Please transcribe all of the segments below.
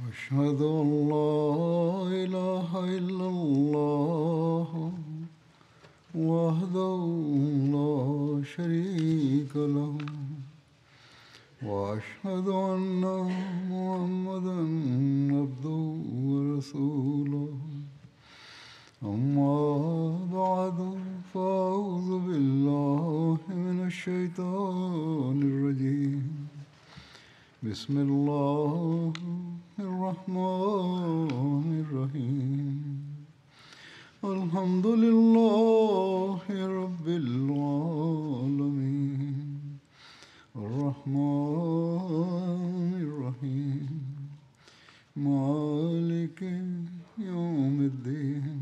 أشهد أن لا إله إلا الله وحده لا شريك له وأشهد أن محمدا عبده ورسوله أما بعد فأعوذ بالله من الشيطان الرجيم بسم الله الرحمن الرحيم الحمد لله رب العالمين الرحمن الرحيم مالك يوم الدين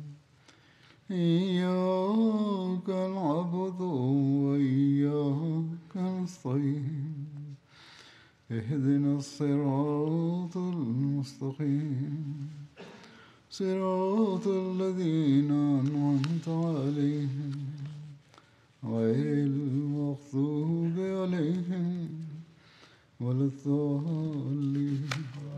إياك نعبد وإياك نستعين اهدنا الصراط المستقيم صراط الذين أنعمت عليهم غير المغضوب عليهم ولا الضالين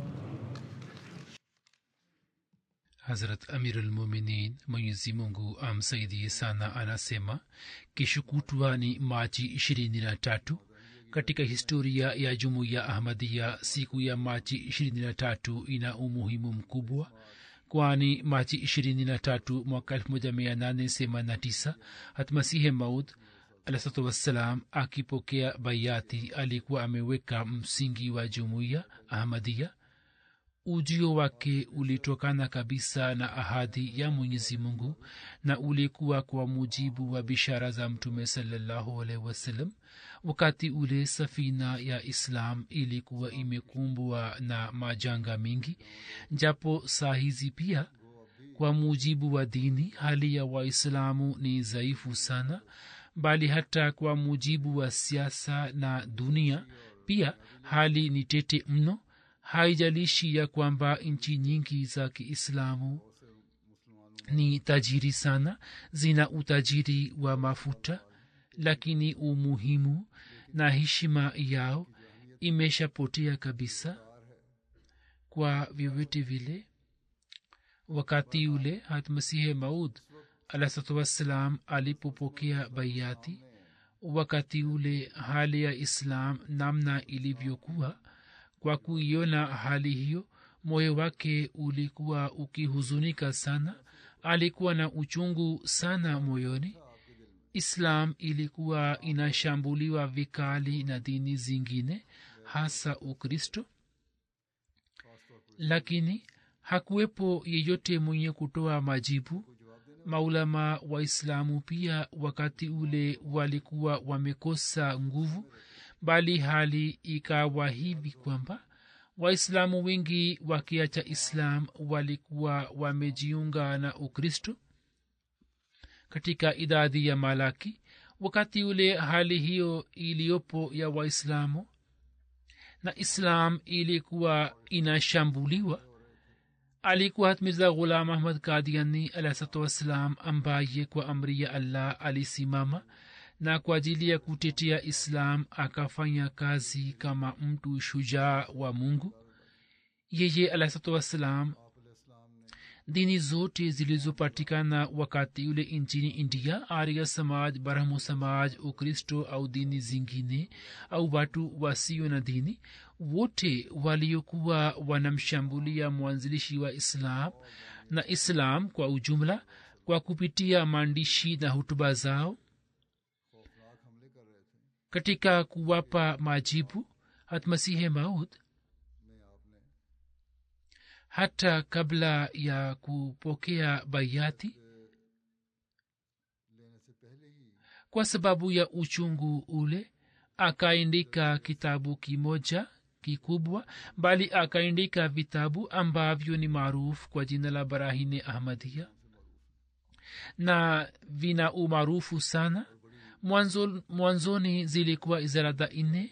Hazrat Amirulmuminin Mwenyezi Mungu amsaidie sana, anasema kesho kutwa ni Machi ishirini na tatu katika historia ya jumuiya Ahmadia. Siku ya Machi ishirini na tatu ina umuhimu mkubwa, kwani Machi ishirini na tatu mwaka elfu moja mia nane themanini na tisa Hatmasihe Maud alahsatu wassalam akipokea bayati alikuwa ameweka msingi wa jumuiya Ahmadia ujio wake ulitokana kabisa na ahadi ya mwenyezi mungu na ulikuwa kwa mujibu wa bishara za mtume salallahu alaihi wasallam wakati ule safina ya islam ilikuwa imekumbwa na majanga mengi japo saa hizi pia kwa mujibu wa dini hali ya waislamu ni dhaifu sana bali hata kwa mujibu wa siasa na dunia pia hali ni tete mno haijalishi ya kwamba nchi nyingi za kiislamu ni tajiri sana zina utajiri wa mafuta lakini umuhimu na heshima yao imeshapotea kabisa kwa vyovyote vile wakati ule hatmasihe maud alahsatu wassalam alipopokea baiati wakati ule hali ya islam namna ilivyokuwa kwa kuiona hali hiyo moyo wake ulikuwa ukihuzunika sana alikuwa na uchungu sana moyoni islam ilikuwa inashambuliwa vikali na dini zingine hasa ukristo lakini hakuwepo yeyote mwenye kutoa majibu maulama waislamu pia wakati ule walikuwa wamekosa nguvu bali hali ikawa hivi kwamba waislamu wengi wakiacha islam walikuwa wamejiunga na ukristo katika idadi ya malaki wakati ule hali hiyo iliyopo ya waislamu na islam ilikuwa inashambuliwa alikuwa mirza ghulam ahmad kadiani alahsatu wassalam ambaye kwa amri ya allah alisimama na kwa ajili ya kutetea islam akafanya kazi kama mtu shujaa wa mungu yeye alahsatu wassalam dini zote zilizopatikana wakati ule nchini india arya samaj brahmo samaj ukristo au dini zingine au watu wasio na dini wote waliokuwa wanamshambulia mwanzilishi wa islam na islam kwa ujumla kwa kupitia maandishi na hutuba zao katika kuwapa majibu hatmasihe maud hata kabla ya kupokea bayati kwa sababu ya uchungu ule akaandika kitabu kimoja kikubwa bali akaandika vitabu ambavyo ni maarufu kwa jina la barahine ahmadia na vina umaarufu sana mwanzo mwanzoni zilikuwa izarada nne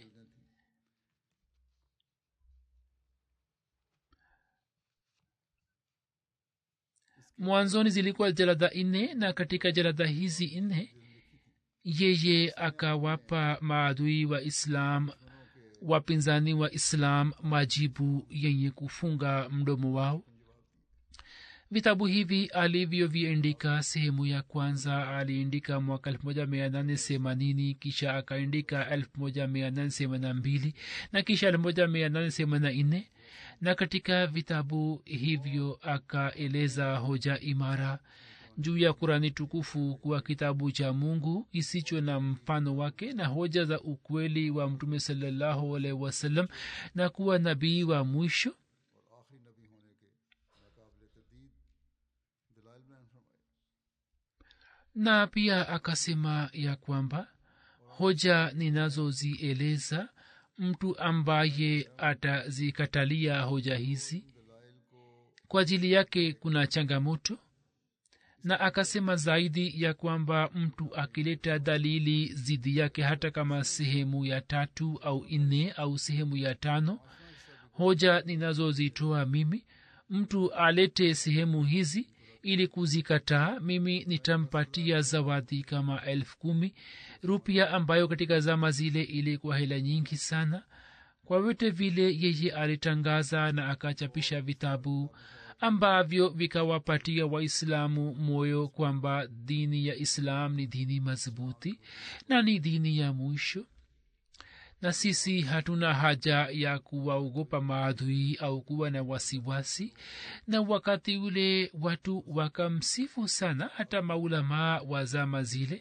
mwanzoni zilikuwa jalada nne na katika jalada hizi nne yeye akawapa maadui wa islam wapinzani wa islam majibu yenye kufunga mdomo wao vitabu hivi alivyoviandika sehemu ya kwanza aliandika mwaka 1880 kisha akaandika 1882 na kisha 1884 na katika vitabu hivyo akaeleza hoja imara juu ya kurani tukufu kuwa kitabu cha mungu kisicho na mfano wake na hoja za ukweli wa mtume salallahu alaihi wasallam na kuwa nabii wa mwisho और आखिरी नबी होने के नाकाबिल तरदीद दलाइल बयान फरमाए na pia akasema ya kwamba hoja ninazozieleza mtu ambaye atazikatalia hoja hizi kwa ajili yake kuna changamoto na akasema zaidi ya kwamba mtu akileta dalili zidi yake hata kama sehemu ya tatu au nne au sehemu ya tano hoja ninazozitoa mimi mtu alete sehemu hizi ili kuzikataa mimi nitampatia zawadi kama elfu kumi rupia ambayo katika zama zile ilikuwa hela nyingi sana kwa vyote vile yeye alitangaza na akachapisha vitabu ambavyo vikawapatia waislamu moyo kwamba dini ya islam ni dini madhubuti na ni dini ya mwisho na sisi hatuna haja ya kuwaogopa maadhui au kuwa na wasiwasi na wakati ule watu wakamsifu sana hata maulamaa wa zama zile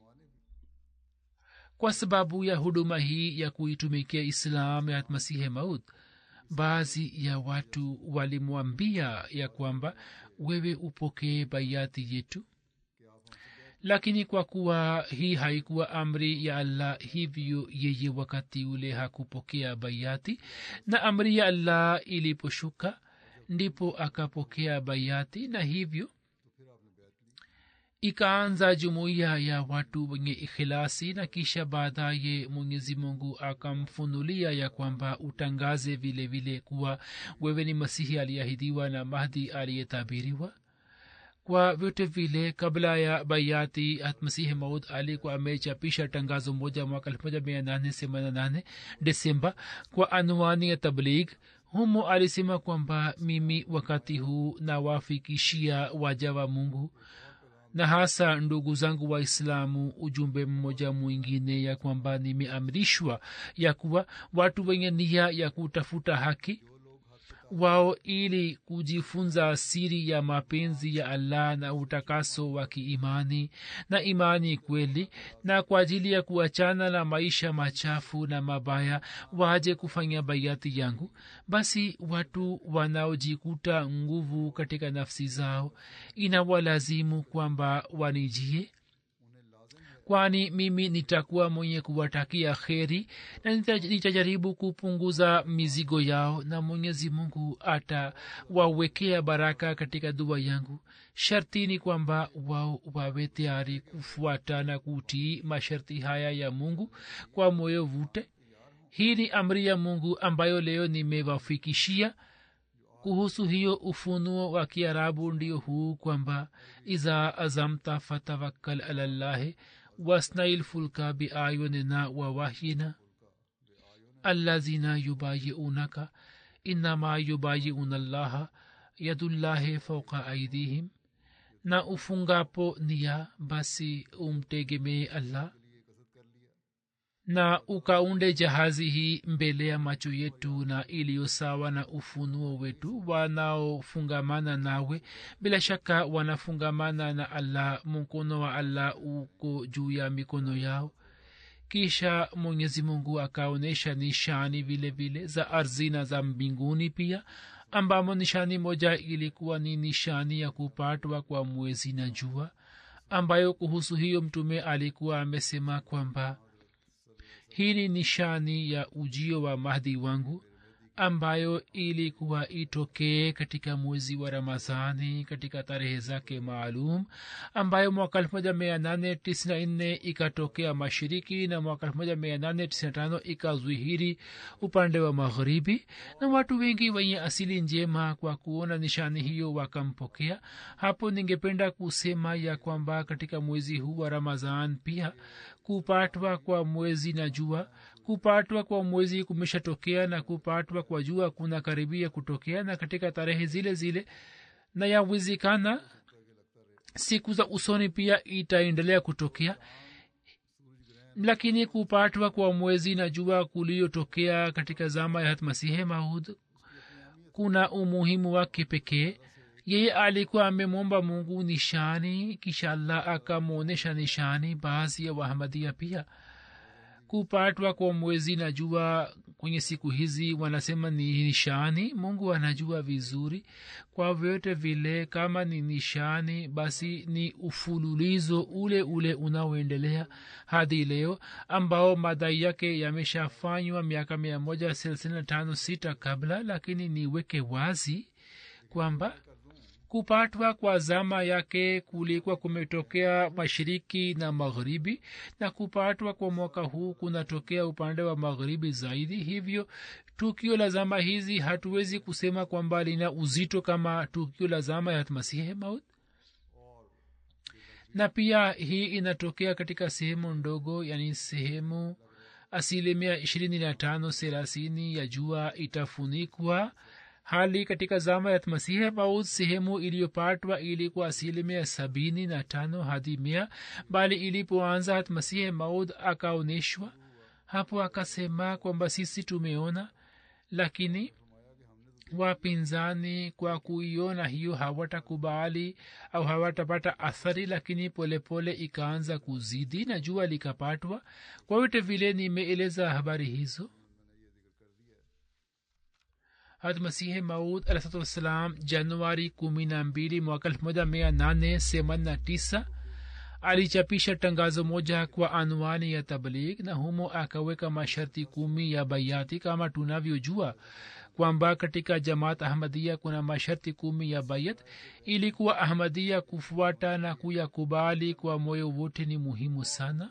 kwa sababu ya huduma hii ya kuitumikia islam ya masihe maud baadhi ya watu walimwambia ya kwamba wewe upokee baiati yetu lakini kwa kuwa hii haikuwa amri ya allah hivyo yeye wakati ule hakupokea baiati na amri ya allah iliposhuka ndipo akapokea baiati na hivyo ikaanza jumuiya ya watu wenye ikhilasi na kisha baadaye mwenyezi mungu akamfunulia ya kwamba utangaze vile vile kuwa wewe ni masihi aliyeahidiwa na mahdi aliyetabiriwa kwa vyote vile kabla ya bayati masihi maud alikuwa amechapisha tangazo moja mwaka 1888 desemba kwa anwani ya tabligh humo alisema kwamba mimi wakati huu nawafikishia waja wa mungu na hasa ndugu zangu waislamu ujumbe mmoja mwingine ya kwamba nimeamrishwa ya kuwa watu wenye nia ya kutafuta haki wao ili kujifunza siri ya mapenzi ya allah na utakaso wa kiimani na imani kweli na kwa ajili ya kuachana na maisha machafu na mabaya waje kufanya baiati yangu basi watu wanaojikuta nguvu katika nafsi zao inawalazimu kwamba wanijie kwani mimi nitakuwa mwenye kuwatakia kheri na nita- nitajaribu kupunguza mizigo yao na mwenyezi mungu atawawekea baraka katika dua yangu sharti ni kwamba wao wawe tayari kufuata na kutii masharti haya ya mungu kwa moyo vute hii ni amri ya mungu ambayo leo nimewafikishia kuhusu hiyo ufunuo wa kiarabu ndio huu kwamba iza azamta fatawakkal alallahi wasnail fulka biayunina wa wahyina allazina yubayiunaka innama yubayiuna llaha yadullahi fauka aidihim na ufungapo nia basi umtegemee allah na ukaunde jahazi hii mbele ya macho yetu na iliyo sawa na ufunuo wetu wanaofungamana nawe bila shaka wanafungamana na allah mkono wa allah uko juu ya mikono yao kisha mwenyezi mungu akaonyesha nishani vile vile za ardhi na za mbinguni pia ambamo nishani moja ilikuwa ni nishani ya kupatwa kwa mwezi na jua ambayo kuhusu hiyo mtume alikuwa amesema kwamba hii ni nishani ya ujio wa mahdi wangu ambayo ilikuwa itokee katika mwezi wa ramadhani katika tarehe zake maalum ambayo mwaka 1894 ikatokea mashiriki na mwaka 1895 ikazwihiri upande wa magharibi na watu wengi wenye asili njema kwa kuona nishani hiyo wakampokea hapo ningependa kusema ya kwamba katika mwezi huu wa ramadhan pia kupatwa kwa mwezi na jua kupatwa kwa mwezi kumeshatokea na kupatwa kwa jua kuna karibia kutokea na katika tarehe zile zile na yawezekana siku za usoni pia itaendelea kutokea lakini kupatwa kwa mwezi na jua kuliyotokea katika zama ya hatmasihe maud kuna umuhimu wake pekee yeye alikuwa amemwomba mungu nishani kisha allah akamwonyesha nishani baadhi ya wahamadia pia kupatwa kwa mwezi na jua kwenye siku hizi wanasema ni nishani mungu anajua vizuri kwa vyote vile kama ni nishani basi ni ufululizo ule ule unaoendelea hadi leo ambao madai yake yameshafanywa miaka mia moja thelathini na tano sita kabla lakini niweke wazi kwamba kupatwa kwa zama yake kulikuwa kumetokea mashariki na magharibi na kupatwa kwa mwaka huu kunatokea upande wa magharibi zaidi hivyo tukio la zama hizi hatuwezi kusema kwamba lina uzito kama tukio la zama ya masihi maut na pia hii inatokea katika sehemu ndogo yani sehemu asilimia ishirini na tano thelathini ya jua itafunikwa hali katika zama ya masihi maud sehemu iliyopatwa ilikuwa asilimia sabini na tano hadi mia bali ilipoanza hatmasihi maud akaonyeshwa hapo akasema kwamba sisi tumeona lakini wapinzani kwa kuiona hiyo hawatakubali au hawatapata athari lakini polepole pole ikaanza kuzidi na jua likapatwa kwa vyote vile nimeeleza habari hizo hadmasihi maud alahsatu wassalam januari kumi na mbili mwaka elfu moja mia nane themanini na tisa alichapisha tangazo moja kwa anwani ya tabligh na humo akaweka masharti kumi ya bayati kama tunavyojua kwamba katika jamaat ahmadia kuna masharti kumi ya bayat ilikuwa ahmadia kufuata na kuyakubali kwa moyo wote ni muhimu sana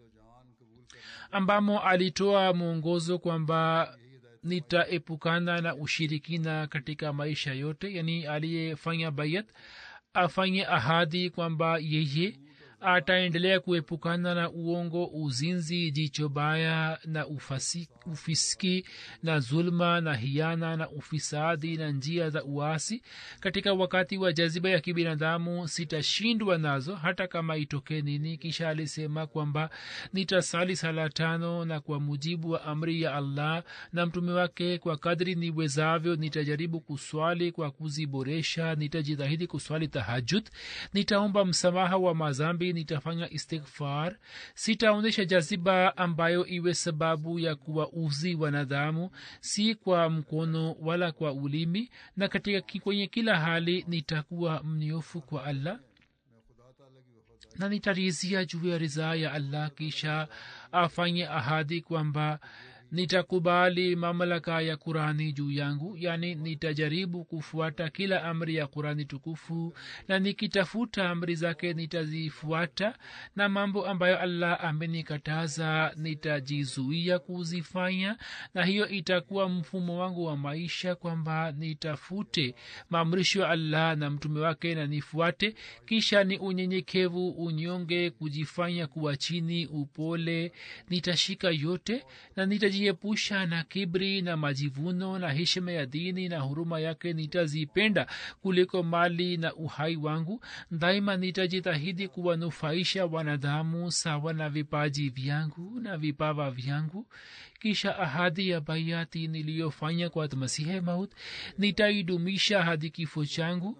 ambamo alitoa mwongozo kwamba nitaepukana na ushirikina katika maisha yote yani aliyefanya bayat afanye ahadi kwamba yeye ataendelea kuepukana na uongo uzinzi jicho baya na ufasi, ufiski na zulma na hiana na ufisadi na njia za uasi katika wakati wa jaziba ya kibinadamu sitashindwa nazo hata kama itokee nini kisha alisema kwamba nitasali sala tano na kwa mujibu wa amri ya allah na mtume wake kwa kadri niwezavyo nitajaribu kuswali kwa kuziboresha nitajitahidi kuswali tahajud nitaomba msamaha wa mazambi nitafanya istighfar sitaonyesha jaziba ambayo iwe sababu ya kuwauzi wanadamu si kwa mkono wala kwa ulimi na katika kwenye kila hali nitakuwa mnyofu kwa allah na nitarizia juu ya ridhaa ya allah kisha afanye ahadi kwamba nitakubali mamlaka ya kurani juu yangu yani nitajaribu kufuata kila amri ya kurani tukufu na nikitafuta amri zake nitazifuata na mambo ambayo allah amenikataza nitajizuia kuzifanya na hiyo itakuwa mfumo wangu wa maisha kwamba nitafute maamrisho ya allah na mtume wake na nifuate kisha ni unyenyekevu unyonge kujifanya kuwa chini upole nitashika yote na nitaji nitajiepusha na kibri na majivuno na heshima ya dini na huruma yake nitazipenda kuliko mali na uhai wangu daima nitajitahidi kuwanufaisha wanadamu sawa na vipaji vyangu na vipawa vyangu kisha ahadi ya baiati niliyofanya kwa masihe maut nitaidumisha hadi kifo changu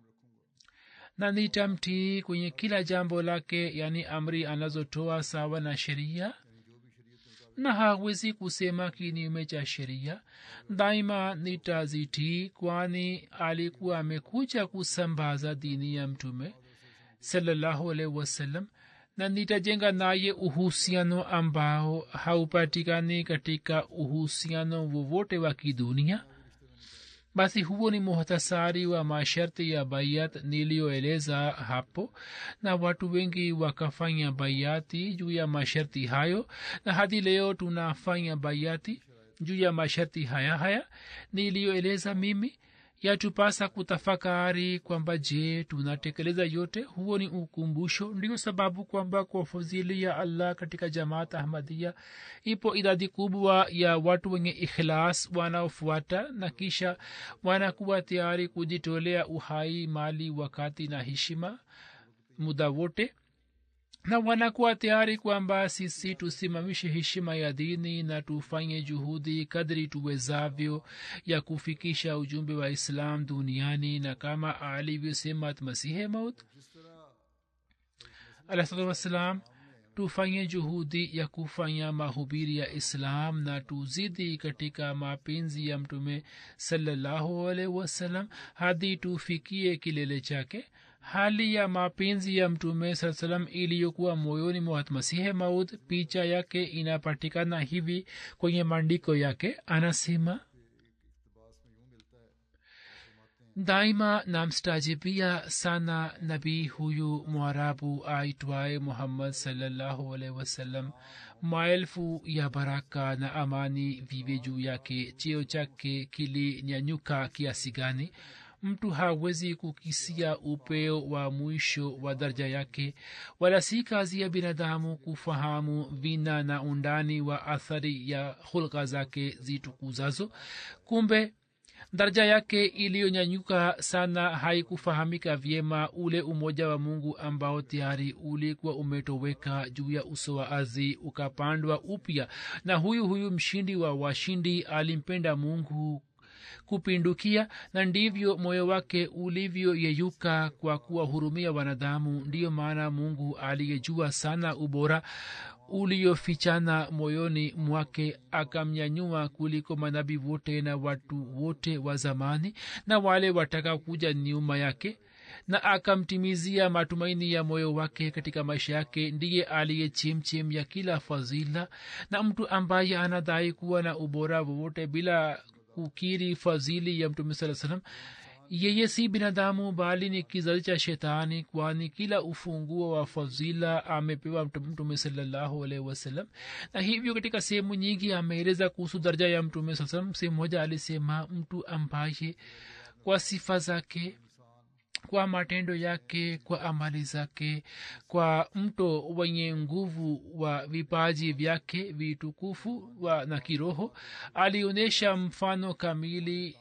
na nitamtii kwenye kila jambo lake yani amri anazotoa sawa na sheria na hawezi kusema kinyume cha sheria daima nitazitii kwani alikuwa amekuja kusambaza dini ya mtume salallahu alaihi wasallam na nitajenga naye uhusiano ambao haupatikani katika uhusiano wowote wa kidunia basi huo ni muhtasari wa masharti ya bayat niliyoeleza hapo na watu wengi wakafanya bayati juu ya masharti hayo na hadi leo tunafanya bayati juu ya masharti haya haya niliyoeleza mimi yatupasa kutafakari kwamba je tunatekeleza yote huo ni ukumbusho ndio sababu kwamba kwa fadhili ya allah katika jamaat ahmadia ipo idadi kubwa ya watu wenye ikhlas wanaofuata na kisha wanakuwa tayari kujitolea uhai mali wakati na heshima muda wote na wanakuwa tayari kwamba sisi tusimamishe heshima ya dini na tufanye juhudi kadri tuwezavyo ya kufikisha ujumbe wa islam duniani na kama alivyosema masihe maut alahsatu wassalam tufanye juhudi ya kufanya mahubiri ya islam na tuzidi katika mapenzi ya mtume salallahu alaihi wasallam hadi tufikie kilele chake hali ya mapenzi ya mtume saa salam iliyokuwa moyoni mwa masihe maud picha yake inapatikana hivi kwenye maandiko yake anasema daima namstajibia sana nabii huyu mwarabu aitwaye muhammad salllahu alaihi wasallam maelfu ya baraka na amani vive juu yake cheo chake kilinyanyuka kiasi gani mtu hawezi kukisia upeo wa mwisho wa daraja yake wala si kazi ya binadamu kufahamu vina na undani wa athari ya hulka zake zitukuzazo kumbe daraja yake iliyonyanyuka sana haikufahamika vyema ule umoja wa mungu ambao tayari ulikuwa umetoweka juu ya uso wa ardhi ukapandwa upya na huyu huyu mshindi wa washindi alimpenda mungu kupindukia na ndivyo moyo wake ulivyoyeyuka kwa kuwahurumia wanadamu ndiyo maana mungu aliyejua sana ubora uliofichana moyoni mwake akamnyanyua kuliko manabii wote na watu wote wa zamani na wale wataka kuja nyuma yake na akamtimizia matumaini ya moyo wake katika maisha yake ndiye aliye chemchem ya kila fadhila na mtu ambaye anadai kuwa na ubora wowote bila kukiri fadhili ya mtume saa salam yeye si binadamu bali ni kizazi cha shetani kwani kila ufunguo wa fadhila amepewa mtume salallahu alaihi wasallam na hivyo katika sehemu nyingi ameeleza kuhusu daraja ya mtume saa salam sehemu moja alisema mtu ambaye kwa sifa zake kwa matendo yake kwa amali zake kwa mto wenye nguvu wa vipaji vyake vitukufu wa na kiroho alionyesha mfano kamili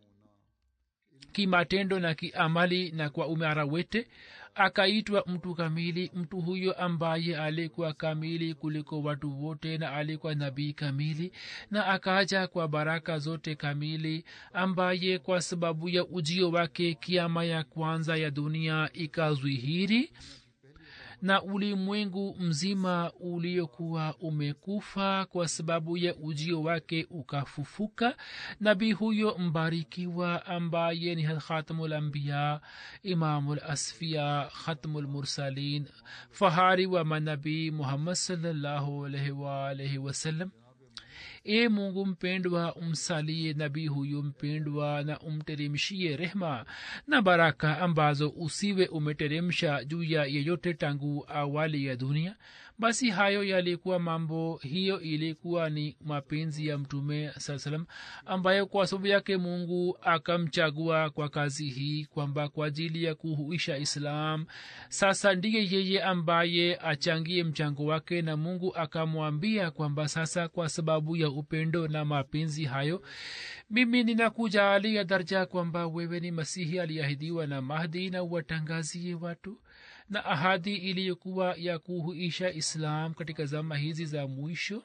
kimatendo na kiamali na kwa umara wete akaitwa mtu kamili mtu huyo ambaye alikuwa kamili kuliko watu wote na alikuwa nabii kamili na akaja kwa baraka zote kamili ambaye kwa sababu ya ujio wake kiama ya kwanza ya dunia ikazwihiri na ulimwengu mzima uliokuwa umekufa kwa sababu ya ujio wake ukafufuka nabii huyo mbarikiwa ambaye ni khatamulambiya imamulasfia khatmulmursalin fahari wa manabii muhammad salllahu alaihi waalaihi wasallam e mungu mpendwa umsalie nabii huyu mpendwa na umteremshie rehma na baraka ambazo usiwe umeteremsha juu ya yeyote tangu awali ya dunia basi hayo yalikuwa mambo hiyo ilikuwa ni mapenzi ya mtume saa salam ambayo kwa sababu yake mungu akamchagua kwa kazi hii kwamba kwa ajili ya kuhuisha islam sasa ndiye yeye ambaye achangie mchango wake na mungu akamwambia kwamba sasa kwa sababu ya upendo na mapenzi hayo mimi ninakujaalia darja kwamba wewe ni masihi aliahidiwa na mahdi na uwatangazie watu na ahadi iliyokuwa ya kuhuisha islam katika zama hizi za mwisho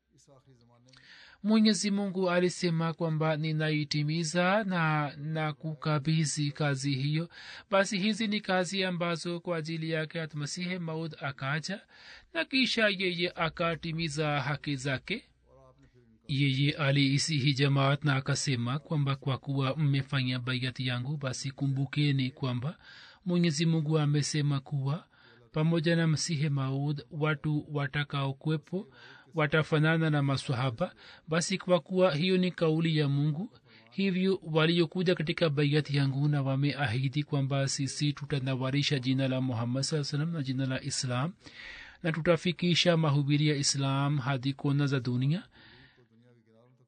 mwenyezi mungu alisema kwamba ninaitimiza na na kukabizi kazi hiyo basi hizi ni kazi ambazo kwa ajili yake atmasihe maud akaja na kisha yeye akatimiza haki zake yeye aliisihi jamaat na akasema kwamba kwa kuwa mmefanya baiati yangu basi kumbukeni kwamba mwenyezi mungu amesema kuwa pamoja na msihe maud watu watakaokwepo watafanana na maswahaba basi kwa kuwa hiyo ni kauli ya mungu hivyo waliokuja katika baiati yangu na wameahidi kwamba sisi tutanawarisha jina la muhammad saa salam na jina la islam na tutafikisha mahubiri ya islam hadi kona za dunia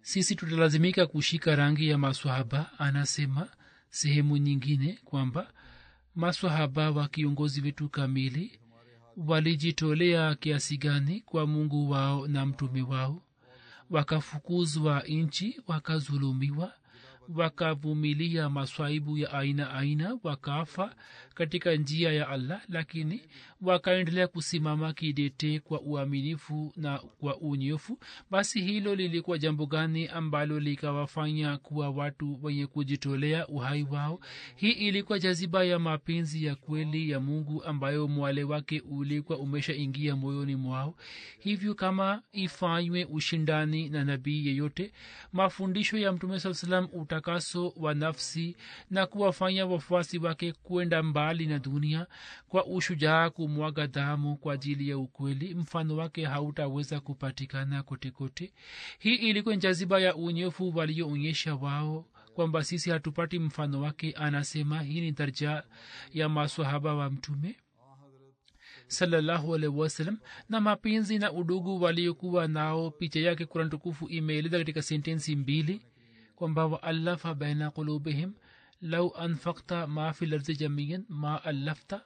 sisi tutalazimika kushika rangi ya maswahaba anasema sehemu nyingine kwamba maswahaba wa kiongozi wetu kamili walijitolea kiasi gani kwa mungu wao na mtume wao wakafukuzwa nchi wakazulumiwa wakavumilia maswaibu ya aina aina wakafa katika njia ya allah lakini wakaendelea kusimama kidete kwa uaminifu na kwa unyofu basi hilo lilikuwa jambo gani ambalo likawafanya kuwa watu wenye kujitolea uhai wao hii ilikuwa jaziba ya mapenzi ya kweli ya mungu ambayo mwale wake ulikuwa umeshaingia moyoni mwao hivyo kama ifanywe ushindani na nabii yeyote mafundisho ya mtume saa salam utakaso wa nafsi na kuwafanya wafuasi wake kwenda mbali na dunia kwa ushujaa kumwaga damu kwa ajili ya ukweli mfano wake hautaweza kupatikana kotekote hii ilikuwa jaziba ya unyofu walioonyesha wao kwamba sisi hatupati mfano wake anasema hii ni darja ya maswahaba wa mtume salallahu alaihi wasallam na mapenzi na udugu waliokuwa nao picha yake kuran tukufu imeeleza katika sentensi mbili kwamba waallafa baina qulubihim lau anfakta ma fi lardi jamian ma allafta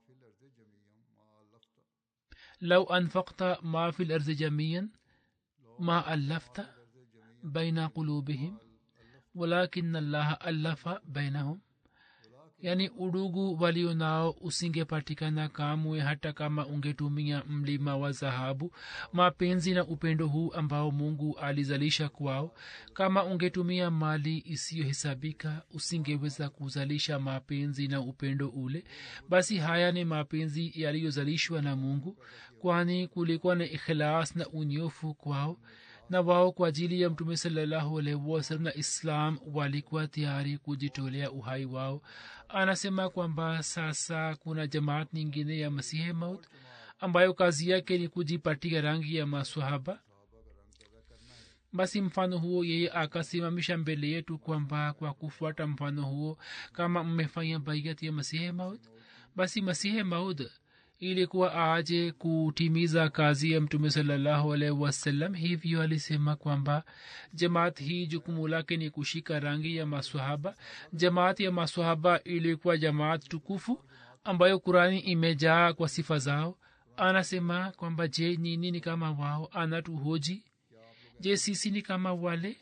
lau anfakta ma fi lardi jamian ma allafta baina qulubihim walakin allaha allafa bainahum yaani udugu walio nao usingepatikana kamwe hata kama ungetumia mlima wa dhahabu mapenzi na upendo huu ambao mungu alizalisha kwao kama ungetumia mali isiyohesabika usingeweza kuzalisha mapenzi na upendo ule basi haya ni mapenzi yaliyozalishwa na mungu kwani kulikuwa na ikhlas na unyofu kwao na wao kwa ajili ya mtume salallahu alaihi wasallam na islam walikuwa tayari kujitolea uhai wao anasema kwamba sasa kuna jamaat nyingine ya masihi maut ambayo kazi yake ni kujipatia rangi ya maswahaba basi mfano huo yeye akasimamisha mbele yetu kwamba kwa kufuata mfano huo kama mmefanya baiat ya masihi maut basi masihi maud ilikuwa aje kutimiza kazi ya mtume salallahu alaihi wasallam hivyo alisema kwamba jamaat hii jukumu lake ni kushika rangi ya maswahaba jamaat ya maswahaba ilikuwa jamaat tukufu ambayo kurani imejaa kwa sifa zao anasema kwamba je nini ni kama wao anatuhoji je sisi ni kama wale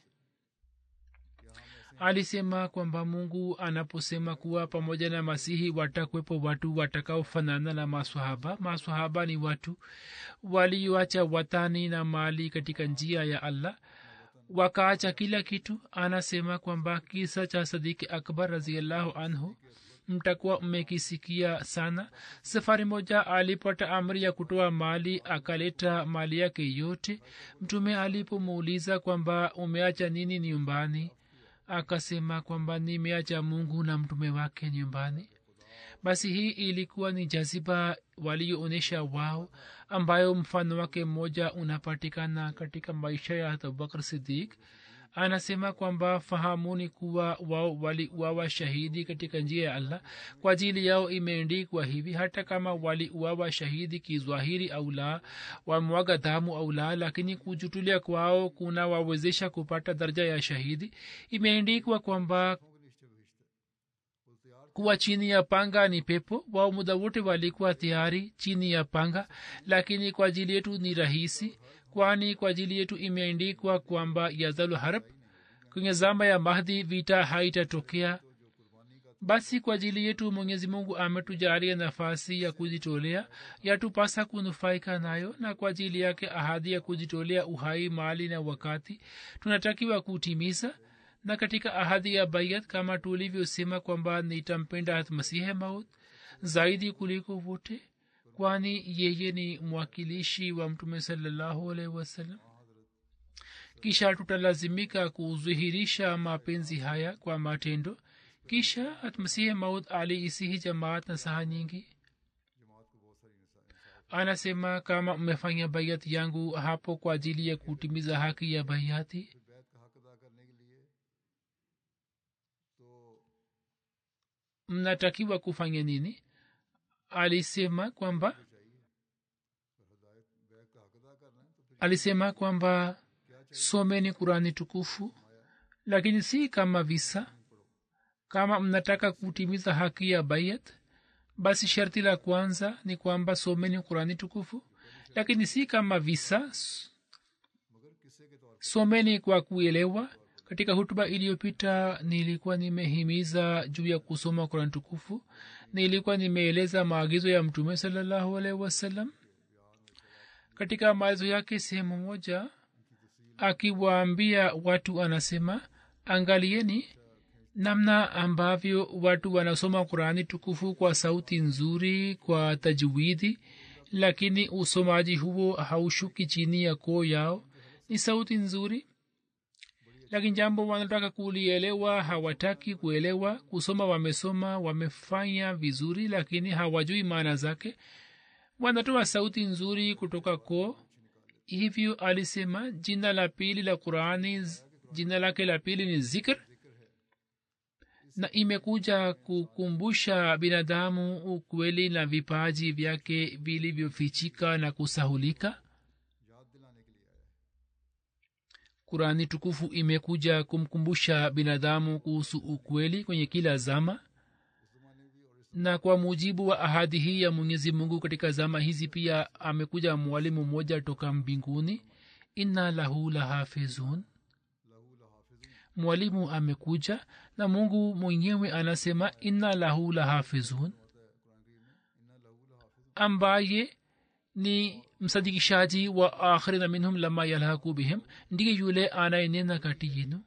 alisema kwamba mungu anaposema kuwa pamoja na masihi watakwepo watu watakaofanana na maswahaba maswahaba ni watu walioacha watani na mali katika njia ya allah wakaacha kila kitu anasema kwamba kisa cha sadiki akbar raziallahu anhu mtakuwa mmekisikia sana safari moja alipata amri ya kutoa mali akaleta mali yake yote mtume alipomuuliza kwamba umeacha nini nyumbani akasema kwamba nimeacha mungu na mtume wake nyumbani basi hii ilikuwa ni jaziba walioonyesha wao ambayo mfano wake mmoja unapatikana katika maisha ya abubakar sidik anasema kwamba fahamuni kuwa wao waliuawa shahidi katika njia ya allah kwa ajili yao imeendikwa hivi hata kama waliuawa shahidi kizwahiri au la wamwaga damu au la lakini kujutulia kwao kuna wawezesha kupata daraja ya shahidi imeendikwa kwamba kuwa chini ya panga ni pepo wao muda wote walikuwa tayari chini ya panga lakini kwa ajili yetu ni rahisi kwani kwa ajili yetu imeandikwa kwamba yazalu harab kwenye zama ya mahdi vita haitatokea basi kwa ajili yetu mwenyezi mungu ametujalia nafasi ya kujitolea yatupasa kunufaika nayo na kwa ajili yake ahadi ya kujitolea uhai mali na wakati tunatakiwa kutimiza na katika ahadi ya bayat kama tulivyosema kwamba nitampenda masihe maut zaidi kuliko wote kwani yeye ni mwakilishi wa mtume salallahu alaihi wasallam kisha tutalazimika kudhihirisha mapenzi haya kwa matendo kisha hatmasihi maud aliisihi jamaat na saha nyingi anasema kama mmefanya bayat yangu hapo kwa ajili ya kutimiza haki ya bayati mnatakiwa kufanya nini alisema kwamba alisema kwamba someni kurani tukufu lakini si kama visa kama mnataka kutimiza haki ya bayat basi sharti la kwanza ni kwamba someni kurani tukufu lakini si kama visa someni kwa kuelewa katika hutuba iliyopita nilikuwa nimehimiza juu ya kusoma kurani tukufu nilikuwa nimeeleza maagizo ya mtume salallahu alaihi wasallam katika maagizo yake sehemu moja akiwaambia watu anasema angalieni namna ambavyo watu wanasoma qurani tukufu kwa sauti nzuri kwa tajwidi lakini usomaji huo haushuki chini ya koo yao ni sauti nzuri lakini jambo wanataka kulielewa hawataki kuelewa kusoma wamesoma wamefanya vizuri lakini hawajui maana zake wanatoa sauti nzuri kutoka koo hivyo alisema jina la pili la qurani jina lake la pili ni zikr na imekuja kukumbusha binadamu ukweli na vipaji vyake vilivyofichika na kusahulika kurani tukufu imekuja kumkumbusha binadamu kuhusu ukweli kwenye kila zama na kwa mujibu wa ahadi hii ya mwenyezi mungu katika zama hizi pia amekuja mwalimu mmoja toka mbinguni inna lahu lahafizun mwalimu amekuja na mungu mwenyewe anasema inna lahu lahafizun ambaye ni msadikishaji wa akhirina minhum lama yalhaku bihim ndiye yule anayenena kati yenu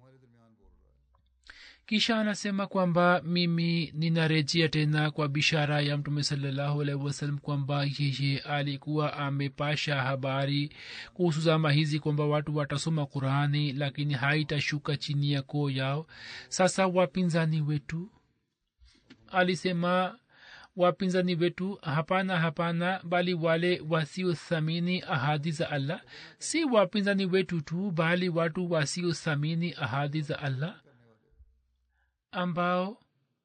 kisha anasema kwamba mimi ninarejea tena kwa bishara ya mtume salallahu alaihi wasallam kwamba yeye alikuwa amepasha habari kuhusu zama hizi kwamba watu watasoma qurani lakini haitashuka chini ya koo yao sasa wapinzani wetu alisema wapinzani wetu hapana hapana bali wale wasiothamini ahadi za allah si wapinzani wetu tu bali watu wasiothamini ahadi za allah ambao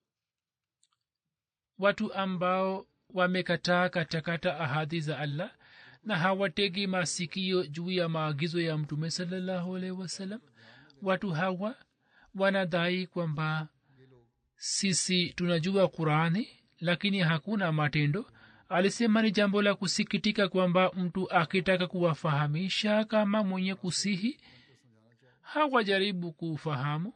watu ambao wamekataa katakata ahadi za allah na hawategi masikio juu ya maagizo ya mtume salallahu alaihi wasallam watu hawa wanadai kwamba sisi tunajua qurani lakini hakuna matendo alisema ni jambo la kusikitika kwamba mtu akitaka kuwafahamisha kama mwenye kusihi hawajaribu kufahamu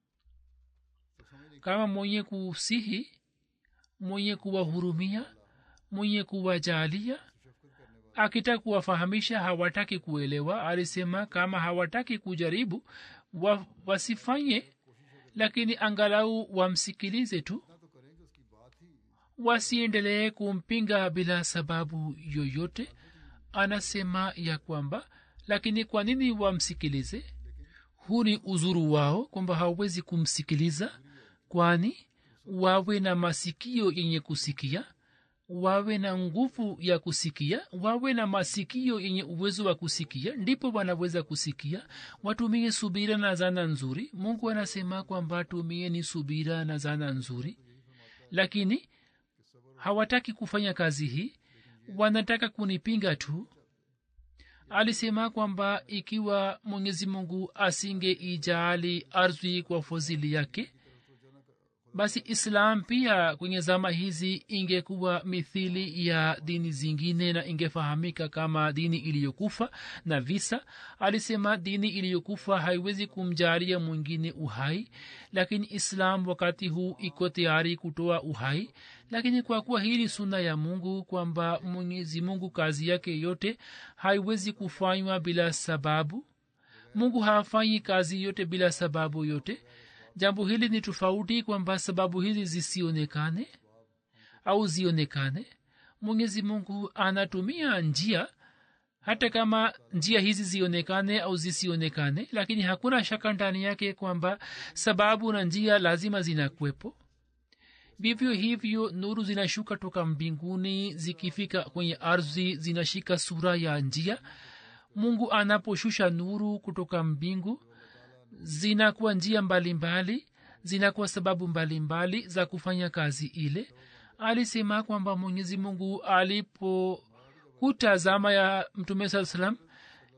kama mwenye kusihi mwenye kuwahurumia mwenye kuwajalia akitaka kuwafahamisha hawataki kuelewa alisema kama hawataki kujaribu wa, wasifanye lakini angalau wamsikilize tu wasiendelee kumpinga bila sababu yoyote anasema ya kwamba lakini kwa nini wamsikilize huu ni uzuru wao kwamba hawawezi kumsikiliza kwani wawe na masikio yenye kusikia wawe na nguvu ya kusikia wawe na masikio yenye uwezo wa kusikia ndipo wanaweza kusikia watumie subira na zana nzuri mungu anasema kwamba tumieni subira na zana nzuri lakini hawataki kufanya kazi hii wanataka kunipinga tu alisema kwamba ikiwa mwenyezi mungu asingeijaali ardhi kwa fadhili yake basi islam pia kwenye zama hizi ingekuwa mithili ya dini zingine na ingefahamika kama dini iliyokufa na visa alisema dini iliyokufa haiwezi kumjalia mwingine uhai lakini islam wakati huu iko tayari kutoa uhai lakini kwa kuwa hii ni suna ya mungu kwamba mwenyezi mungu kazi yake yote haiwezi kufanywa bila sababu mungu hafanyi kazi yote bila sababu yote jambo hili ni tofauti kwamba sababu hizi zisionekane au zionekane mwenyezi mungu anatumia njia hata kama njia hizi zionekane au zisionekane lakini hakuna shaka ndani yake kwamba sababu na njia lazima zinakwepo vivyo hivyo nuru zinashuka toka mbinguni zikifika kwenye ardhi zinashika sura ya njia mungu anaposhusha nuru kutoka mbingu zinakuwa njia mbalimbali mbali, zinakuwa sababu mbalimbali mbali za kufanya kazi ile alisema kwamba mwenyezi mungu alipokuta zama ya mtume saa salam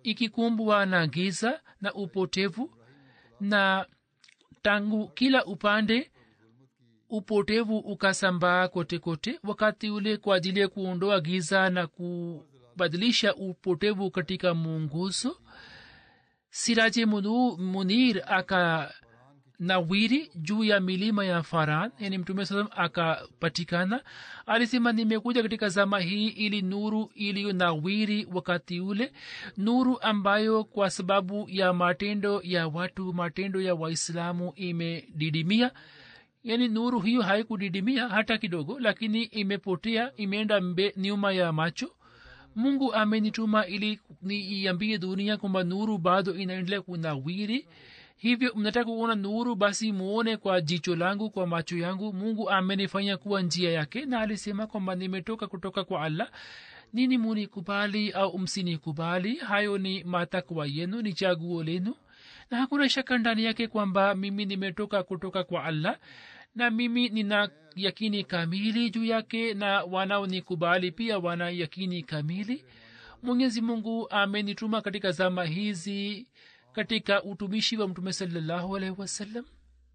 ikikumbwa na giza na upotevu na tangu kila upande upotevu ukasambaa kote kote wakati ule kwa ajili ya kuondoa giza na kubadilisha upotevu katika muunguzo siraje Munu- munir aka nawiri juu ya milima ya faran yani mtume saa akapatikana alisema nimekuja katika zama hii ili nuru iliyo nawiri wakati ule nuru ambayo kwa sababu ya matendo ya watu matendo ya waislamu imedidimia yani nuru hiyo haikudidimia hata kidogo lakini imepotea imeenda mbe nyuma ya macho mungu amenituma ili niiambie dunia kwamba nuru bado inaendelea kunawiri hivyo mnataka kuona nuru basi muone kwa jicho langu kwa macho yangu mungu amenifanya kuwa njia yake na alisema kwamba nimetoka kutoka kwa allah nini munikubali au msinikubali hayo ni matakwa yenu ni chaguo lenu na hakuna shaka ndani yake kwamba mimi nimetoka kutoka kwa allah na mimi nina yakini kamili juu yake na wanaonikubali pia wana yakini kamili mwenyezi mungu amenituma katika zama hizi katika utumishi wa mtume salallahu alaihi wasallam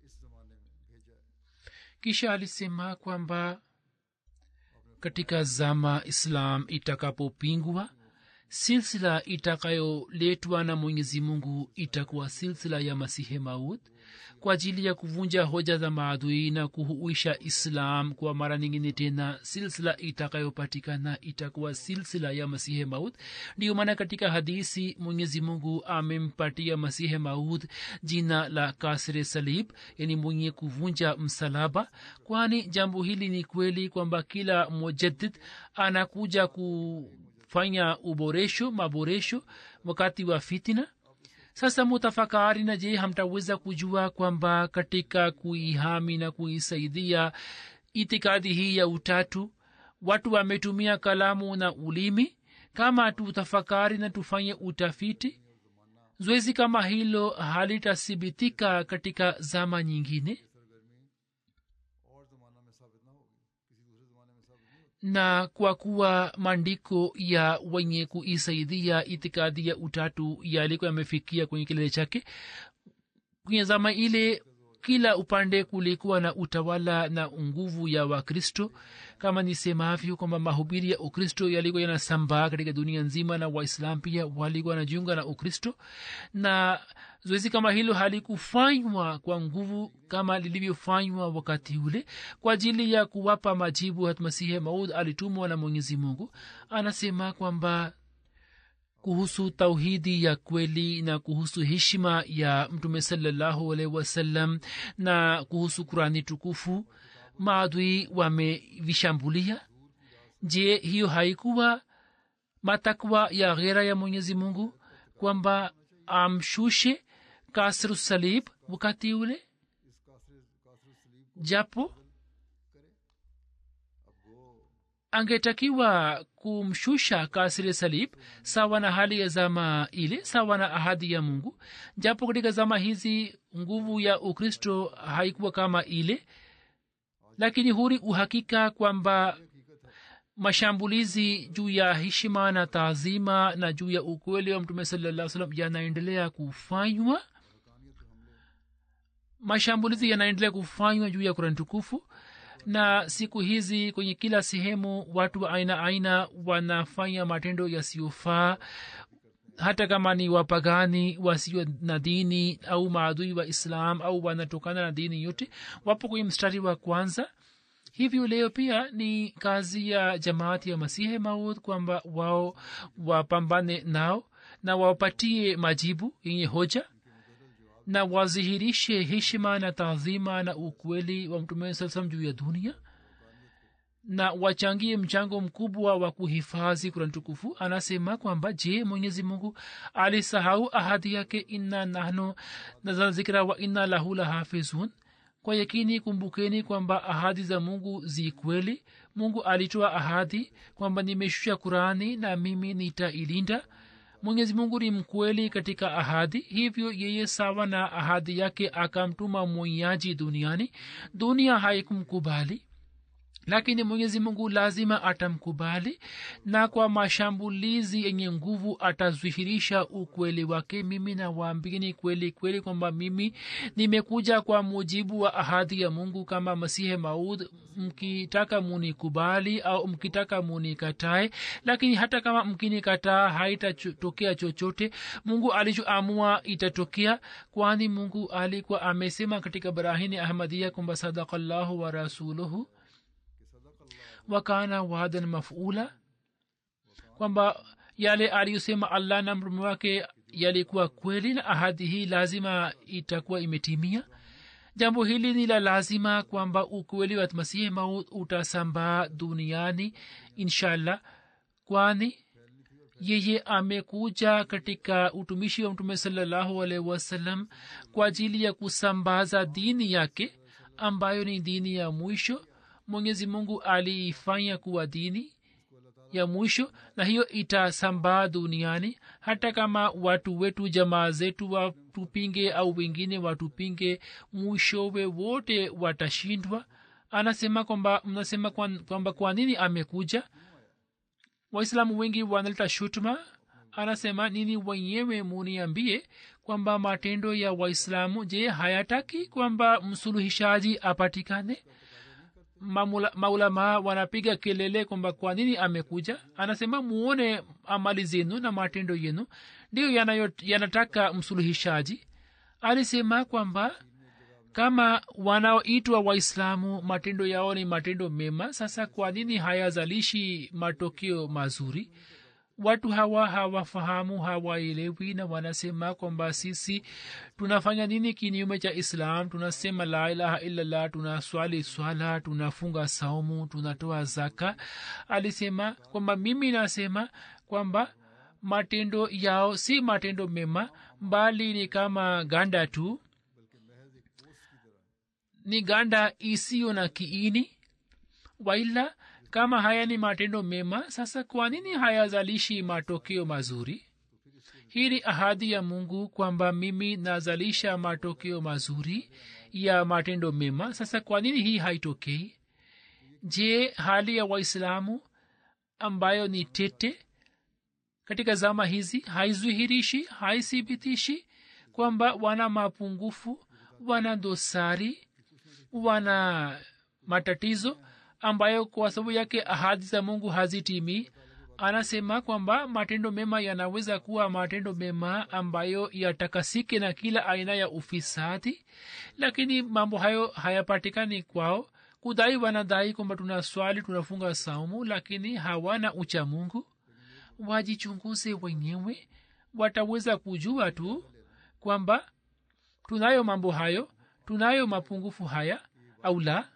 kisha alisema kwamba katika zama islam itakapopingwa silsila itakayoletwa na mwenyezi mungu itakuwa silsila ya masihe maud kwa ajili ya kuvunja hoja za maadui na kuhuisha islam kwa mara nyingine tena silsila itakayopatikana itakuwa silsila ya masihe maud ndiyo maana katika hadisi mwenyezi mungu amempatia masihe maud jina la kasre salib yani mwenye kuvunja msalaba kwani jambo hili ni kweli kwamba kila mujadid anakuja kufanya uboresho maboresho wakati wa fitina sasa mutafakari na je hamtaweza kujua kwamba katika kuihami na kuisaidia itikadi hii ya utatu watu wametumia kalamu na ulimi kama tutafakari na tufanye utafiti zoezi kama hilo halitathibitika katika zama nyingine और ज़माना में साबित ना होगी किसी दूसरे ज़माने में साबित नहीं होगी na kwa kuwa maandiko ya wenye kuisaidia itikadi ya utatu yalikuwa yamefikia kwenye kilele chake kwenye zama ile kila upande kulikuwa na utawala na nguvu ya wakristo kama nisemavyo kwamba mahubiri ya ukristo yalikuwa yanasambaa katika dunia nzima na waislam pia walikuwa wanajiunga na ukristo na zoezi kama hilo halikufanywa kwa nguvu kama lilivyofanywa wakati ule kwa ajili ya kuwapa majibu hatmasihe maud alitumwa na mwenyezi mungu anasema kwamba kuhusu tauhidi ya kweli na kuhusu heshima ya mtume salallahu alaihi wasallam na kuhusu kurani tukufu maadui wamevishambulia je hiyo haikuwa matakwa ya ghera ya mwenyezi mungu kwamba amshushe kasru salib wakati ule japo angetakiwa kumshusha kasri salib sawa na hali ya zama ile sawa na ahadi ya mungu japo katika zama hizi nguvu ya ukristo haikuwa kama ile lakini huri uhakika kwamba mashambulizi juu ya heshima na taazima na juu ya ukweli wa mtume salaa salam yanaendelea kufanywa mashambulizi yanaendelea kufanywa juu ya kurani tukufu na siku hizi kwenye kila sehemu watu wa aina aina wanafanya matendo yasiyofaa hata kama ni wapagani wasio na dini au maadui wa islam au wanatokana na dini yote wapo kwenye mstari wa kwanza hivyo leo pia ni kazi ya jamaati ya masihe maud kwamba wao wapambane nao na wapatie majibu yenye hoja na wazihirishe heshima na taadhima na ukweli wa mtume saa salam juu ya dunia na wachangie mchango mkubwa wa kuhifadhi kurani tukufu anasema kwamba je mwenyezi mungu alisahau ahadi yake inna nahnu nazal zikra wa inna lahu lahafizun kwa yakini kumbukeni kwamba ahadi za mungu zi kweli mungu alitoa ahadi kwamba nimeshusha kurani na mimi nitailinda mwenyezi mungu ni mkweli katika ahadi hivyo yeye sawa na ahadi yake akamtuma mwonyaji duniani dunia haikumkubali lakini mwenyezi mungu lazima atamkubali na kwa mashambulizi yenye nguvu atadhihirisha ukweli wake mimi nawaambini kweli kweli kwamba mimi nimekuja kwa mujibu wa ahadi ya mungu kama masihe maud mkitaka munikubali au mkitaka munikatae lakini hata kama mkinikataa haitatokea chochote mungu alichoamua itatokea kwani mungu alikuwa amesema katika barahini ahmadia kwamba sadakallahu wa rasuluhu wakana wadan mafula kwamba yale aliyosema allah na mtume wake yalikuwa kweli na ahadi hii lazima itakuwa imetimia jambo hili ni la lazima kwamba ukweli wa masihi maut utasambaa duniani inshallah kwani yeye amekuja katika utumishi wa mtume salallahu alaihi wasallam kwa ajili ya kusambaza dini yake ambayo ni dini ya mwisho mwenyezi mungu aliifanya kuwa dini ya mwisho na hiyo itasambaa duniani hata kama watu wetu jamaa zetu watupinge au wengine watupinge mwishowe wote watashindwa anasema kwamba mnasema kwamba kwa nini amekuja waislamu wengi wanaleta shutuma anasema nini wenyewe muniambie kwamba matendo ya waislamu je hayataki kwamba msuluhishaji apatikane maulamaa wanapiga kelele kwamba kwa nini amekuja anasema muone amali zenu na matendo yenu ndiyo yanataka msuluhishaji alisema kwamba kama wanaoitwa waislamu matendo yao ni matendo mema sasa kwa nini hayazalishi matokeo mazuri watu hawa hawafahamu hawaelewi na wanasema kwamba sisi tunafanya nini kinyume cha islam tunasema la ilaha illallah tunaswali swala tunafunga saumu tunatoa zaka alisema kwamba mimi nasema kwamba matendo yao si matendo mema bali ni kama ganda tu ni ganda isiyo na kiini waila kama haya ni matendo mema sasa kwa nini hayazalishi matokeo mazuri hii ni ahadi ya mungu kwamba mimi nazalisha matokeo mazuri ya matendo mema sasa kwa nini hii haitokei je hali ya waislamu ambayo ni tete katika zama hizi haizwihirishi haithibitishi kwamba wana mapungufu wana dosari wana matatizo ambayo kwa sababu yake ahadi za mungu hazitimii anasema kwamba matendo mema yanaweza kuwa matendo mema ambayo yatakasike na kila aina ya ufisadi lakini mambo hayo hayapatikani kwao kudai wanadai kwamba tuna swali tunafunga saumu lakini hawana ucha mungu wajichunguze wenyewe wataweza kujua tu kwamba tunayo mambo hayo tunayo mapungufu haya au la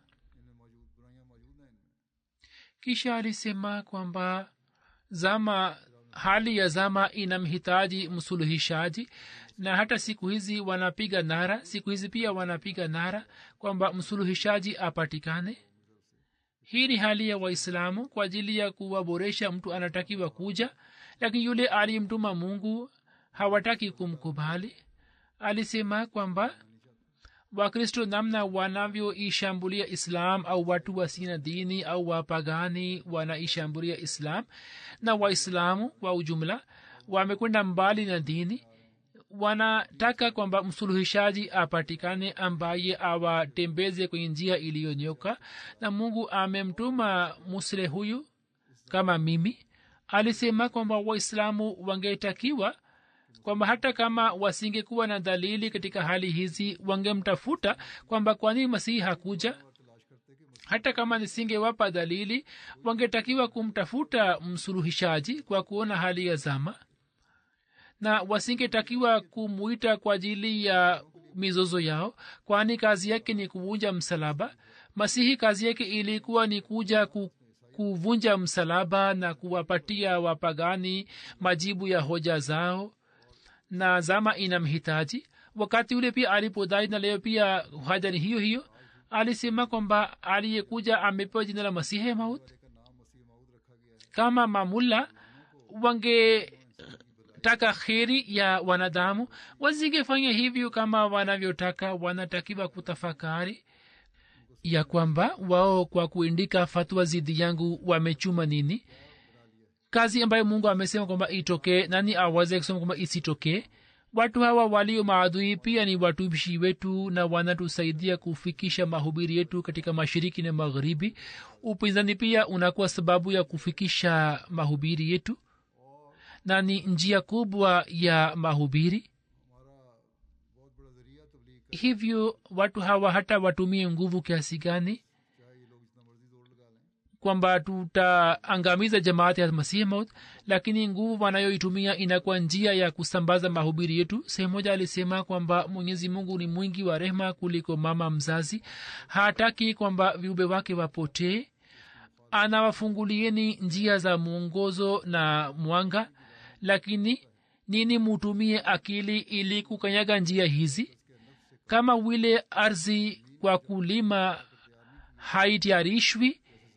kisha alisema kwamba zama hali ya zama inamhitaji msuluhishaji na hata siku hizi wanapiga nara siku hizi pia wanapiga nara kwamba msuluhishaji apatikane hii ni hali ya waislamu kwa ajili ya kuwaboresha mtu anatakiwa kuja lakini yule aliyemtuma mungu hawataki kumkubali alisema kwamba wakristo namna wanavyoishambulia islam au watu wasina dini au wapagani wanaishambulia islam na waislamu kwa ujumla wamekwenda mbali na dini wanataka kwamba msuluhishaji apatikane ambaye awatembeze kwenye njia iliyonyoka na mungu amemtuma musle huyu kama mimi alisema kwamba waislamu wangetakiwa kwamba hata kama wasingekuwa na dalili katika hali hizi wangemtafuta kwamba kwa nini masihi hakuja hata kama nisingewapa dalili wangetakiwa kumtafuta msuluhishaji kwa kuona hali ya zama na wasingetakiwa kumwita kwa ajili ya mizozo yao kwani kazi yake ni kuvunja msalaba masihi kazi yake ilikuwa ni kuja ku, kuvunja msalaba na kuwapatia wapagani majibu ya hoja zao na zama inamhitaji wakati ule pia alipodai na leo pia haja ni hiyo hiyo alisema kwamba aliyekuja amepewa jina la masihe maut kama mamulla wangetaka kheri ya wanadamu wasingefanya hivyo kama wanavyotaka wanatakiwa kutafakari ya kwamba wao kwa kuindika fatwa zidi yangu wamechuma nini kazi ambayo mungu amesema kwamba itokee nani aweze kusema kwamba isitokee watu hawa walio maadui pia ni watumishi wetu na wanatusaidia kufikisha mahubiri yetu katika mashiriki na magharibi upinzani pia unakuwa sababu ya kufikisha mahubiri yetu na ni njia kubwa ya mahubiri hivyo watu hawa hata watumie nguvu kiasi gani kwamba tutaangamiza jamaati ya masihi maut lakini nguvu wanayoitumia inakuwa njia ya kusambaza mahubiri yetu sehemu moja alisema kwamba mwenyezi mungu ni mwingi wa rehma kuliko mama mzazi hataki kwamba viumbe wake wapotee anawafungulieni njia za mwongozo na mwanga lakini nini mutumie akili ili kukanyaga njia hizi kama vile ardhi kwa kulima haitayarishwi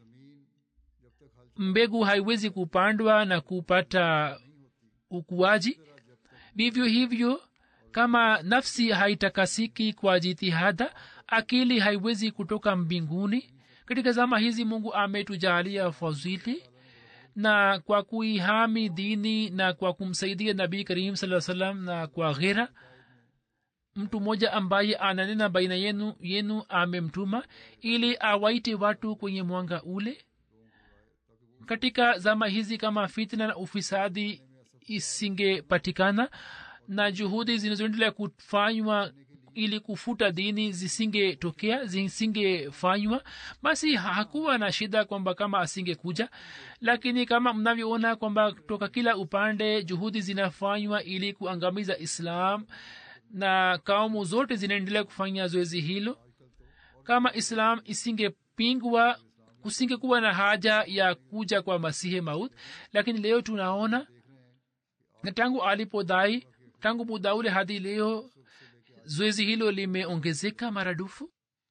mbegu haiwezi kupandwa na kupata ukuaji vivyo hivyo kama nafsi haitakasiki kwa jitihada akili haiwezi kutoka mbinguni katika zama hizi mungu ametujalia fadhili na kwa kuihami dini na kwa kumsaidia nabii karim saa salam na kwa ghera mtu mmoja ambaye ananena baina yenu yenu amemtuma ili awaite watu kwenye mwanga ule katika zama hizi kama fitna na ufisadi isingepatikana na juhudi zinazoendelea kufanywa ili kufuta dini zisingetokea zisingefanywa basi hakuwa na shida kwamba kama asingekuja lakini kama mnavyoona kwamba toka kila upande juhudi zinafanywa ili kuangamiza islam na kaumu zote zinaendelea kufanya zoezi hilo kama islam isingepingwa kusingekuwa na haja ya kuja kwa masihi maut lakini leo tunaona na tangu alipodai tangu muda ule hadi leo zoezi hilo limeongezeka maradufu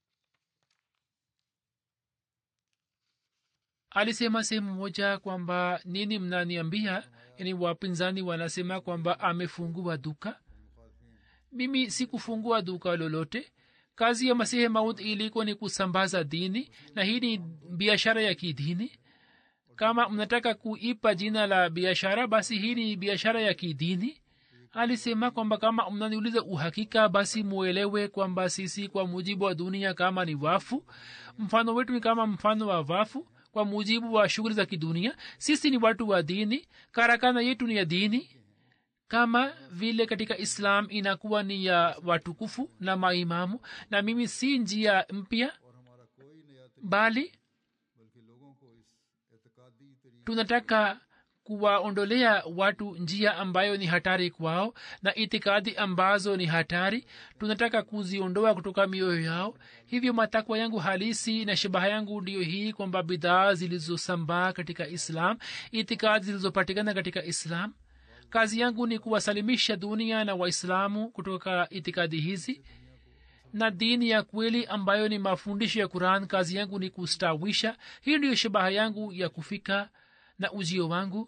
alisema sehemu moja kwamba nini mnaniambia yani wapinzani wanasema kwamba amefungua duka mimi sikufungua duka lolote kazi ya masihi maud ilikuwa ni kusambaza dini na hii ni biashara ya kidini kama mnataka kuipa jina la biashara basi hii ni biashara ya kidini alisema kwamba kama mnaniuliza uhakika basi muelewe kwamba sisi kwa mujibu wa dunia kama ni wafu mfano wetu ni kama mfano wa wafu kwa mujibu wa shughuli za kidunia sisi ni watu wa dini karakana yetu ni ya dini kama vile katika islam inakuwa ni ya watukufu na maimamu na mimi si njia mpya bali tunataka kuwaondolea watu njia ambayo ni hatari kwao na itikadi ambazo ni hatari tunataka kuziondoa kutoka mioyo yao hivyo matakwa yangu halisi na shabaha yangu ndiyo hii kwamba bidhaa zilizosambaa katika islam itikadi zilizopatikana katika islam kazi yangu ni kuwasalimisha dunia na waislamu kutoka itikadi hizi na dini ya kweli ambayo ni mafundisho ya quran kazi yangu ni kustawisha hii ndiyo shabaha yangu ya kufika na ujio wangu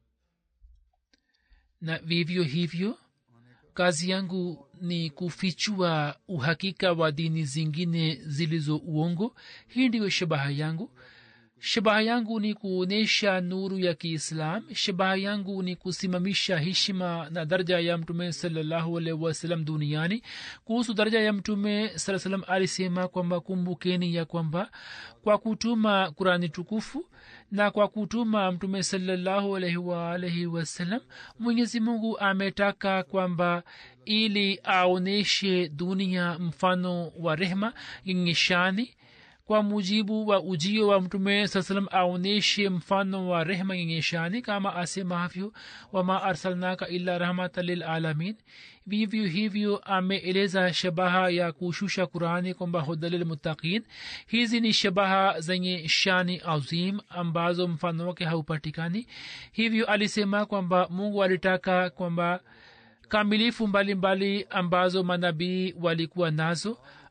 na vivyo hivyo kazi yangu ni kufichua uhakika wa dini zingine zilizo uongo hii ndiyo shabaha yangu shabaha yangu ni kuonyesha nuru ya kiislam shabaha yangu ni kusimamisha heshima na daraja ya mtume salallahu alaihi wasallam duniani kuhusu daraja ya mtume saa salam alisema kwamba kumbukeni ya kwamba kwa kutuma kurani tukufu na kwa kutuma mtume salallahu alaihi waalaihi wasallam mwenyezi mungu ametaka kwamba ili aonyeshe dunia mfano wa rehma yenye shani kwa mujibu wa ujio wa mtume saa salam aonyeshe mfano wa rehma yenye shani kama asemavyo wama arsalnaka illa rahmatan lilalamin vivyo hivyo ameeleza shabaha ya kushusha qurani kwamba hudalilmuttaqin hizi ni shabaha zenye shani azim ambazo mfano wake haupatikani hivyo alisema kwamba mungu alitaka kwamba kamilifu mbalimbali mbali ambazo manabii walikuwa nazo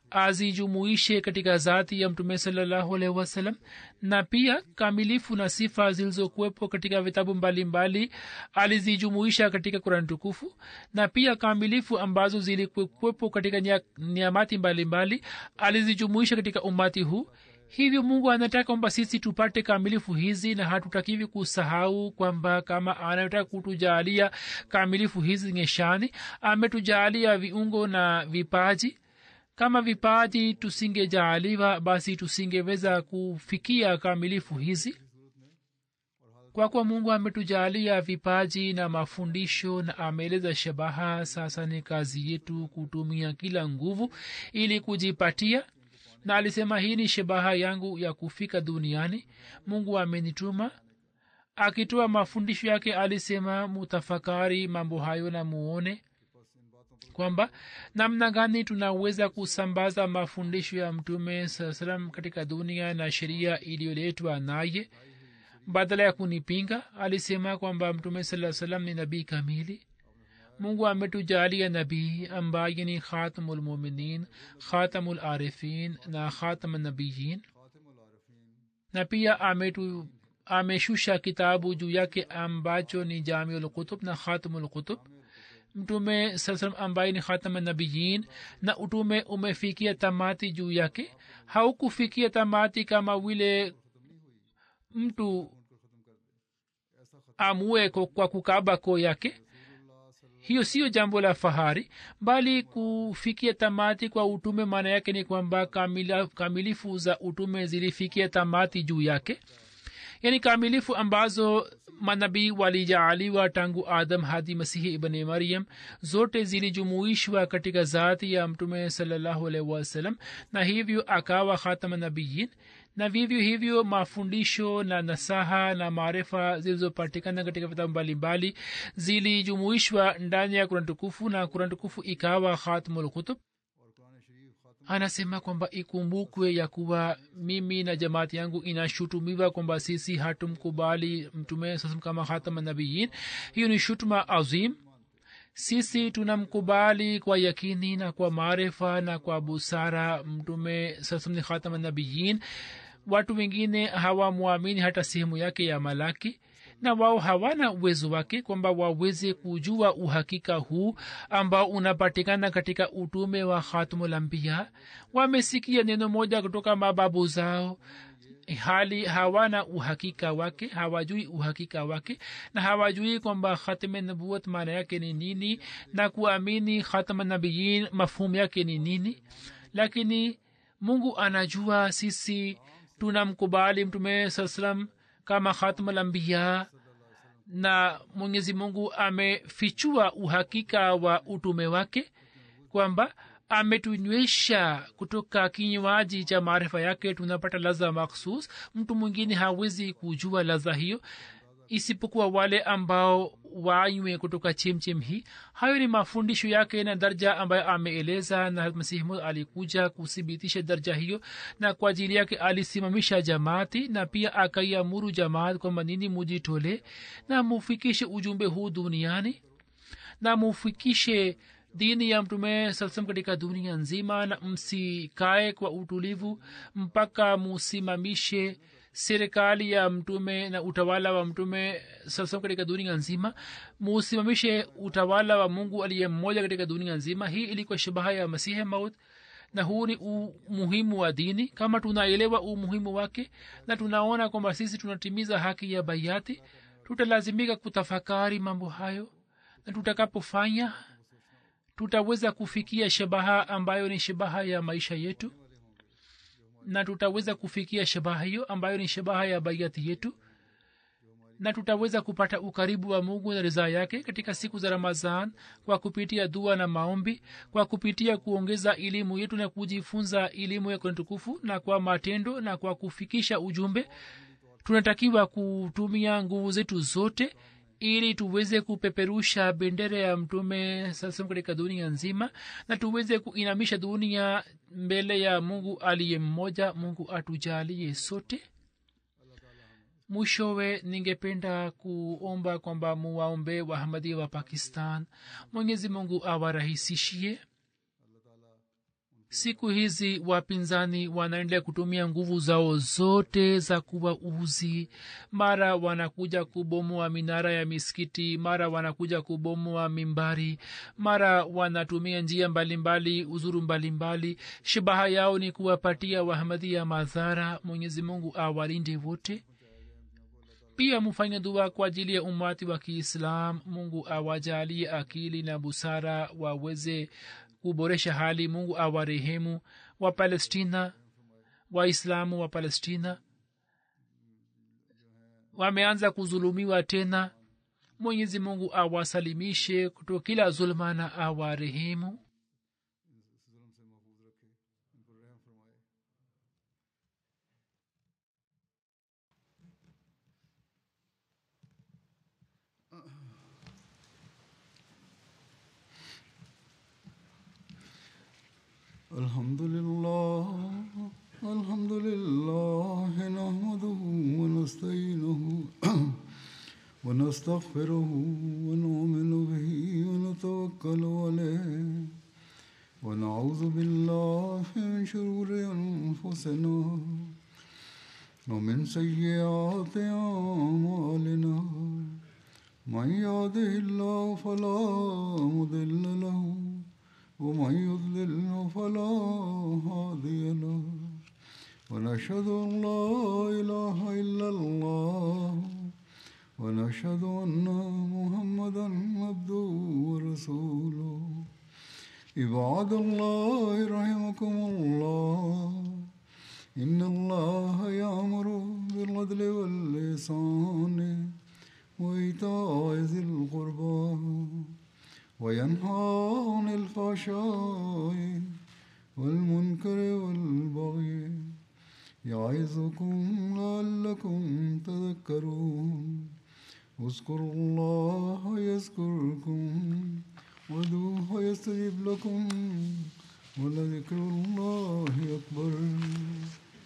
azijumuishe katika zati ya mtume salallahu alaihi wasallam na pia kamilifu na sifa zilizokuwepo katika vitabu mbalimbali alizijumuisha katika kurani tukufu na pia kamilifu ambazo zilikuwepo katika niamati mbalimbali alizijumuisha katika umati huu hivyo mungu anataka kwamba sisi tupate kamilifu hizi na hatutakiwi kusahau kwamba kama anataka kutujaalia kamilifu hizi ngeshani ametujaalia viungo na vipaji kama vipaji tusingejaaliwa basi tusingeweza kufikia kamilifu hizi kwa kuwa mungu ametujaalia vipaji na mafundisho na ameeleza shabaha sasa ni kazi yetu kutumia kila nguvu ili kujipatia na alisema hii ni shabaha yangu ya kufika duniani mungu amenituma akitoa mafundisho yake alisema mutafakari mambo hayo na muone kwamba namna gani tunaweza kusambaza mafundisho ya mtume saa salam katika dunia na sheria iliyoletwa naye badala ya kunipinga alisema kwamba mtume saa salam ni nabii kamili mungu ametujalia nabii ambaye ni khatamulmuminin khatamularifin na khatamnabiyin na pia ametu ameshusha kitabu juu yake ambacho ni jamiulkutub na khatamulkutub mtume saa salam ambaye ni khatamnabiyin na utume umefikia tamati juu yake haukufikia tamati kama vile mtu amue kwa kukaba koo yake hiyo siyo jambo la fahari bali kufikia tamati kwa utume maana yake ni kwamba kamila, kamilifu za utume zilifikia tamati juu yake yaani kamilifu ambazo manabii walijaaliwa tangu adam hadi masihi ibni maryam zote zilijumuishwa katika zati ya mtume salallahu alaihi wasallam na hivyo akawa khatama nabiyin na vivyo hivyo mafundisho na nasaha na maarifa zilizopatikana katika vitabu mbalimbali zilijumuishwa ndani ya kurani tukufu na kurani tukufu ikawa khatmulkutub anasema kwamba ikumbukwe ya kuwa mimi na jamaati yangu inashutumiwa kwamba sisi hatumkubali mtume sasam kama khatama nabiyin hiyo ni shutuma azim sisi tunamkubali kwa yakini na kwa maarifa na kwa busara mtume sasam ni khatama nabiyin watu wengine hawamwamini hata sehemu yake ya malaki na wao hawana uwezo wake kwamba waweze kujua uhakika huu ambao unapatikana katika utume wa khatmulambiya wamesikia neno moja kutoka mababu zao hali hawana uhakika wake hawajui uhakika wake na hawajui kwamba khatme nabuat maana yake ni nini na kuamini khatma nabiyin mafhumu yake ni nini lakini mungu anajua sisi tunamkubali mtume saa salam kama khatmalambiya na mwenyezi mungu amefichua uhakika wa utume wake kwamba ametunywesha kutoka kinywaji cha maarifa yake tunapata laza makhsus mtu mwingine hawezi kujua laza hiyo isipokuwa wale ambao wanywe kutoka chemchem hii hayo ni mafundisho yake na darja ambayo ameeleza na masihimu alikuja kuthibitisha darja hiyo na kwa ajili yake alisimamisha jamaati na pia akaiamuru jamaat kwamba nini mujitole na mufikishe ujumbe huu duniani na mufikishe dini ya mtume salsam katika dunia nzima na msikae kwa utulivu mpaka musimamishe serikali ya mtume na utawala wa mtume sasa katika dunia nzima musimamishe utawala wa mungu aliye mmoja katika dunia nzima hii ilikuwa shabaha ya masihi maut na huu ni umuhimu wa dini kama tunaelewa umuhimu wake na tunaona kwamba sisi tunatimiza haki ya baiati tutalazimika kutafakari mambo hayo na tutakapofanya tutaweza kufikia shabaha ambayo ni shabaha ya maisha yetu na tutaweza kufikia shabaha hiyo ambayo ni shabaha ya baiati yetu na tutaweza kupata ukaribu wa mungu na ridhaa yake katika siku za ramazan kwa kupitia dua na maombi kwa kupitia kuongeza elimu yetu na kujifunza elimu ya tukufu na kwa matendo na kwa kufikisha ujumbe tunatakiwa kutumia nguvu zetu zote ili tuweze kupeperusha bendera ya mtume sasa katika dunia nzima na tuweze kuinamisha dunia mbele ya mungu aliye mmoja mungu atujalie sote mwishowe ningependa kuomba kwamba muwaombe wahamadia wa pakistan mwenyezi mungu awarahisishie siku hizi wapinzani wanaendelea kutumia nguvu zao zote za kuwa uzi mara wanakuja kubomoa minara ya misikiti mara wanakuja kubomoa mimbari mara wanatumia njia mbalimbali uzuru mbalimbali shabaha yao ni kuwapatia wahamadia madhara mwenyezi mungu awalinde wote pia mufanye dua kwa ajili ya umati wa kiislam mungu awajalie akili na busara waweze kuboresha hali mungu awarehemu wa palestina waislamu wa palestina wameanza kuzulumiwa tena mwenyezi mungu awasalimishe kutoka kila zulma na awarehemu الحمد لله الحمد لله نحمده ونستعينه ونستغفره ونؤمن به ونتوكل عليه ونعوذ بالله من شرور انفسنا ومن سيئات اعمالنا من يهده الله فلا مضل له ومن يضلل فلا هادي له ونشهد ان لا اله الا الله ونشهد ان محمدا عبده ورسوله عباد الله رحمكم الله ان الله يامر بالعدل واللسان وايتاء ذي القربى وينهى عن الفحشاء والمنكر والبغي يعظكم لعلكم تذكرون اذكروا الله يذكركم ودوه يستجب لكم ولذكر الله أكبر